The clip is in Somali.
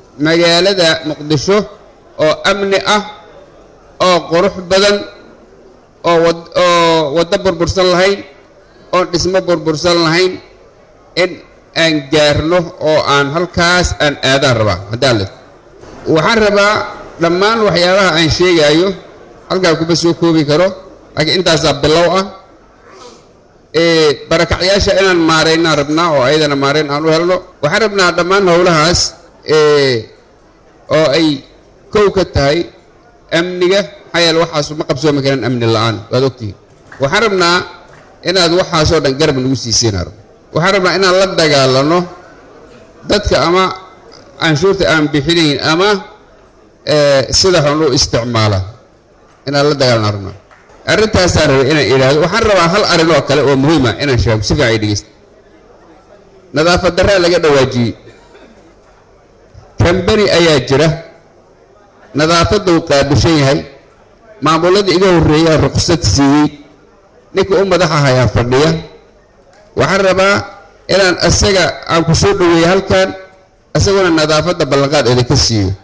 magaalada muqdisho oo amni ah oo qurux badan oo wad oo waddo burbursan lahayn oon dhismo burbursan lahayn in aan gaarno oo aan halkaas aan aadaan rabaa haddaan le waxaan rabaa dhammaan waxyaabaha aan sheegaayo halkaa kuma soo koobi karo laakiin intaasaa bilow ah barakacyaasha inaan maaraynaan rabnaa oo ayadana maarayn aan u helno waxaan rabnaa dhammaan howlahaas oo ay kow ka tahay amniga maxaa yeele waxaasu ma qabsoomi karaan amni la-aan waad ogtihiin waxaan rabnaa inaad waxaasoo dhan garab nagu siisiinaa rab waxaan rabnaa inaan la dagaalano dadka ama canshuurta aan bixinayn ama sida xun u isticmaala inaan la dagaalana rabnaa arrintaasaan rabay inaan idhaahdo waxaan rabaa hal arrin oo kale oo muhiima inaan sheego si fiican ay dhegeysta nadaafad darraa laga dhawaajiyey kambani ayaa jira nadaafadda uu qaabishan yahay maamuladii iga horreeyaa ruqsad siiyey ninka u madaxa hayaa fadhiya waxaan rabaa inaan isaga aan ku soo dhoweeyo halkan isaguna nadaafadda ballanqaad idinka siiyo